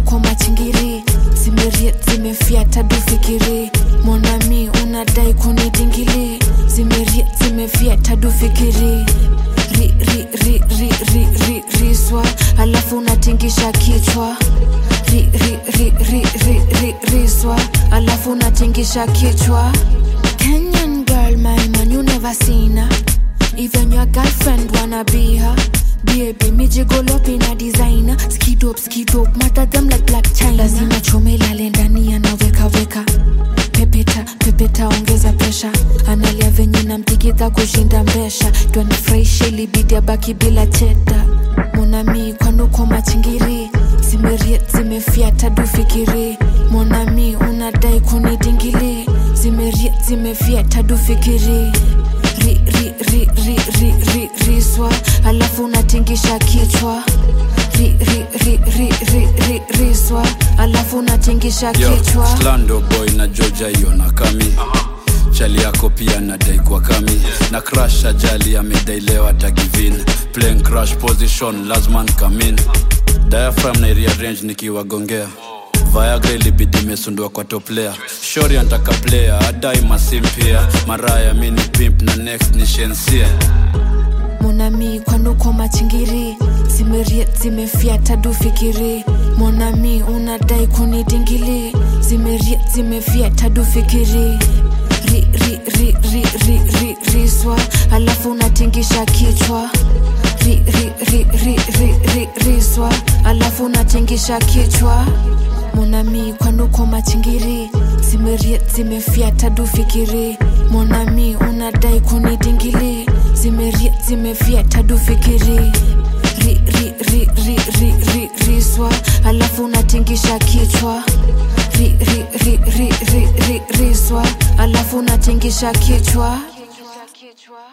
kwanuko machingiri zimerie zimefyata dufikiri monami unadai kunidingili zimerie zimefyata dufikiri ri, ri, ri, ri, ri, ri, riswa alafu unatingisha kichwa ri, ri, ri, ri, ri, ri, riswa alafu unatingisha kichwa Kenyan girl, my man, you never seen her. Even your girlfriend wanna be her. Baby, me jiggle up in a designer. Skid up, skid up, matter them like black china. Lazima chome lale ndani anaweka weka. Pepeta, pepeta, ongeza pesha. Analia venye namtikita kushinda mbesha. Twanifurahisha ilibidi abaki bila cheta. Monami kwanuko machingiri zimerie zimefyata dufikiri monami unadai kunidingili zimerie zimefyata dufikiri ri, ri, ri, ri, ri, ri, riswa alafu unatingisha kichwa ri, ri, ri, ri, ri, ri, riswa alafu unatingisha Yo, kichwa Slando boy na Georgia hiyo na kami chali yako pia nadai kwa kami na crash ajali amedailewa tagivin playing crash position lazman kamin diaphragm na rearrange nikiwagongea Viagra ilibidi imesundua kwa top player shori antaka player adai masimpia maraya mini pimp na next ni shensia monami kwanuko machingiri zimerie zimefyata dufikiri monami unadai kunidingili zimerie zimefyata dufikiri ri, ri, ri, ri, ri, ri, riswa alafu unatingisha kichwa ri, ri, ri, ri, ri, ri, riswa alafu unatingisha kichwa monami kwanuko machingiri zimerie zimefyata dufikiri monami unadai kunidingili zimerie zimefyata dufikiri ri, ri, ri, ri, ri, ri, riswa alafu unatingisha kichwa ri, ri, ri, ri, ri, ri, riswa alafu unatingisha kichwa